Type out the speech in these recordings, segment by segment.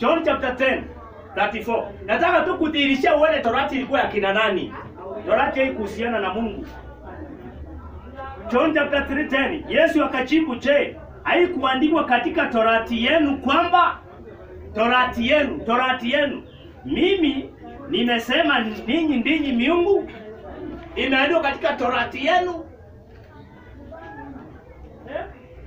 John chapter 10 34. Nataka tu kudhihirisha uone torati ilikuwa ya kina nani. Torati haikuhusiana na Mungu. John chapter 3:10. Yesu akajibu, "Je, haikuandikwa katika torati yenu kwamba torati yenu, torati yenu mimi nimesema ninyi ndinyi miungu? Imeandikwa katika torati yenu?" Eh?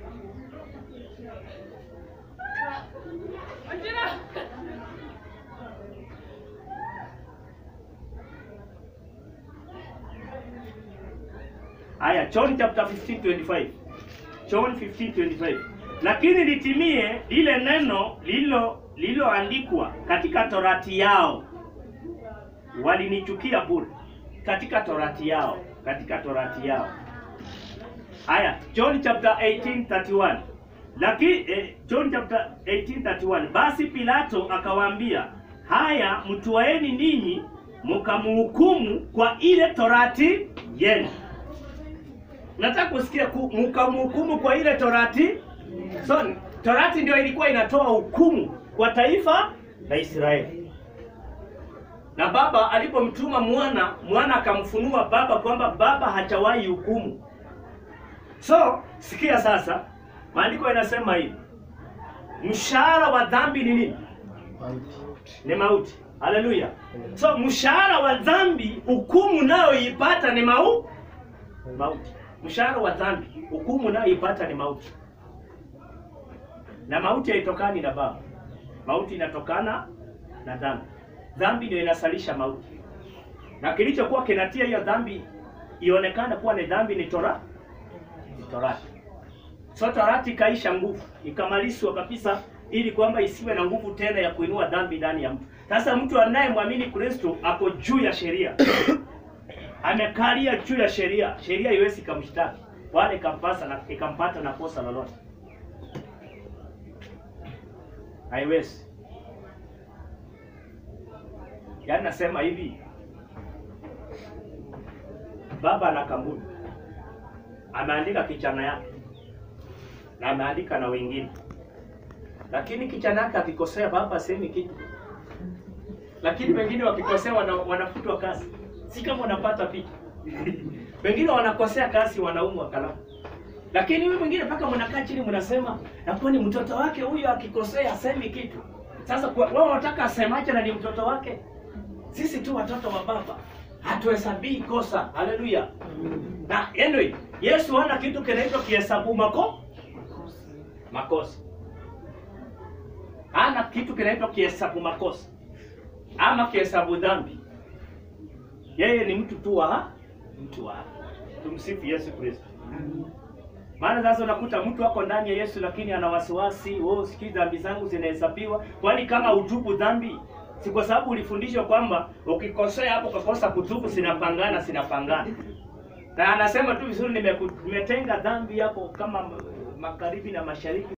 Aya, John chapter 15 25. John 15 25. Lakini litimie lile neno lilo lililoandikwa katika torati yao, walinichukia bure. Katika torati yao, katika torati yao. Aya, John chapter 18 31. Lakini eh, John chapter 18 31. Basi Pilato akawaambia, haya mtuaeni ninyi mkamhukumu kwa ile torati yenu. Nataka kusikia ku- mkamhukumu kwa ile torati. So torati ndio ilikuwa inatoa hukumu kwa taifa la Israeli. Na baba alipomtuma mwana, mwana akamfunua baba kwamba baba hajawahi hukumu. So sikia sasa, maandiko yanasema hivi, mshahara wa dhambi ni nini? Ni mauti. Haleluya! So mshahara wa dhambi, hukumu nayoipata ni mau mauti. Mshahara wa dhambi, hukumu nayoipata ni mauti, na mauti haitokani na baba. Mauti inatokana na dhambi. Dhambi ndio inasalisha mauti, na kilichokuwa kinatia hiyo dhambi ionekane kuwa ni dhambi ni tora ni torati. So torati ikaisha nguvu, ikamalizwa kabisa, ili kwamba isiwe na nguvu tena ya kuinua dhambi ndani ya mtu. Sasa mtu anayemwamini Kristo ako juu ya sheria amekalia juu ya sheria, sheria iwezi ikamshtaki wala ikampasa na ikampata na kosa lolote, haiwezi. Yaani nasema hivi, baba ana kampuni, ameandika kijana yake na ameandika na wengine, lakini kijana yake akikosea, baba asemi kitu, lakini wengine wakikosea wana, wanafutwa kazi. Si kama wanapata picha wengine wanakosea kazi, wanaumwa kalamu, lakini huyu mwingine mpaka mnakaa chini mnasema, na kwani mtoto wake huyo akikosea asemi kitu. Sasa kwa- wao wanataka asemaje na ni mtoto wake? Sisi tu watoto wa baba hatuhesabii kosa. Haleluya! Na anyway, Yesu hana kitu kinaitwa kihesabu mako makosa, hana kitu kinaitwa kihesabu makosa ama kihesabu dhambi. Yeye ni mtu tu wa mtu wa haki. Tumsifu Yesu Kristo. Maana sasa unakuta mtu ako ndani ya Yesu lakini ana wasiwasi, oh, sijui dhambi zangu zinahesabiwa. Kwani kama utubu dhambi si kwa sababu ulifundishwa kwamba ukikosea hapo ukakosa kutubu sinapangana sinapangana. Na anasema tu vizuri, nimeku- nimetenga dhambi yako kama magharibi na mashariki.